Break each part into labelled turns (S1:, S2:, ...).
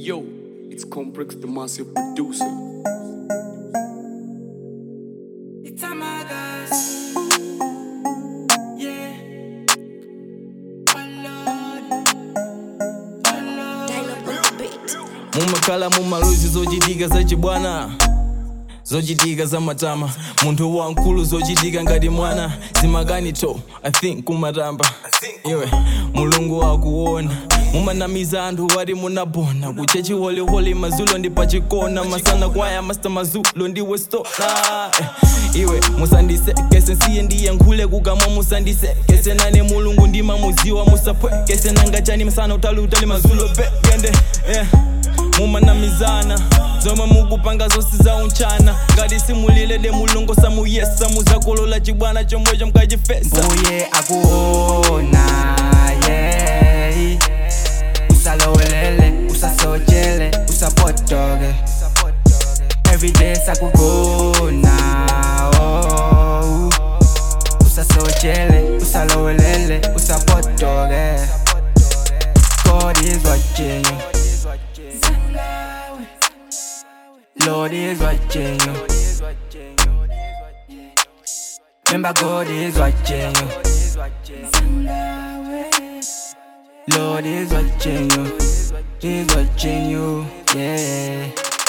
S1: yo, it's Complex, the massive producer.
S2: It's a magas. Yeah. Oh Lord. Oh Lord.
S3: Dial-up on the beat.
S4: mumakhala mumaluzi zochitika zachibwana zochitika zamatama munthu wamkulu zochitika ngati mwana zimakanito i think kumatamba iwe mulungu wakuona mumanamiza anthu wati munabona kuchechi holiholi mazulo ndi pachikona masana kwaya masta mazulo ndiwe stona eh, iwe musandisekese nsiye ndiyankhule kukamwa musandisekese nane mulungu ndimamuziwa musapwekese nangachani msana utali utali mazulo pekende yeah mumanamizana zomwe mukupanga zonse za unchana ngati simulile de mulungu samuyesa muzakolola chibwana chomwecho mukachifesa
S2: mbuye akuona yeah. usalowelele usasochele usapotoke everyday sakugona oh. usasochele usalowelele usapotoke God is watching you Lord is watching you Remember God is watching you Lord is watching you He's watching you Yeah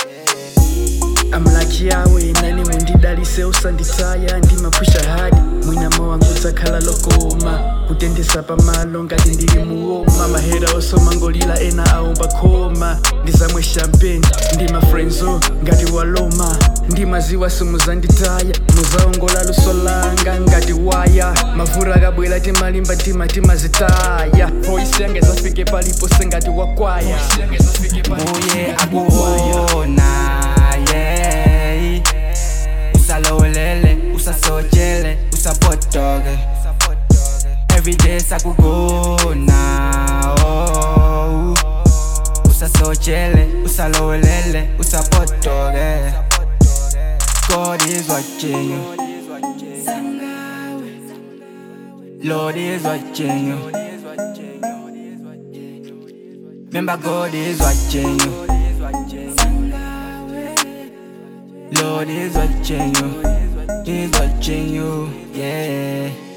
S5: amlaki yawe nani mundidalise usanditaya ndimapusha hadi mwinamo wangu dzakhala lokoma kutendesa pamalo ngati ndili muwoma mahera osomangolila ena aomba khoma ndizamwe champagne ndima frenzo ngati waloma ndimaziwa simuzanditaya muzaongola luso langa ngati waya mavura akabwera timalimba tima timazitaya voisi yange zafike palipo sengati wakwaya
S2: Mbuye akuona yeah. Usalowelele, usasochele, usapotoke Everyday sakugona oh. Usasochele, usalowelele, usapotoke God is watching you Lord is watching you Remember God is watching you Lord is watching you He's watching you Yeah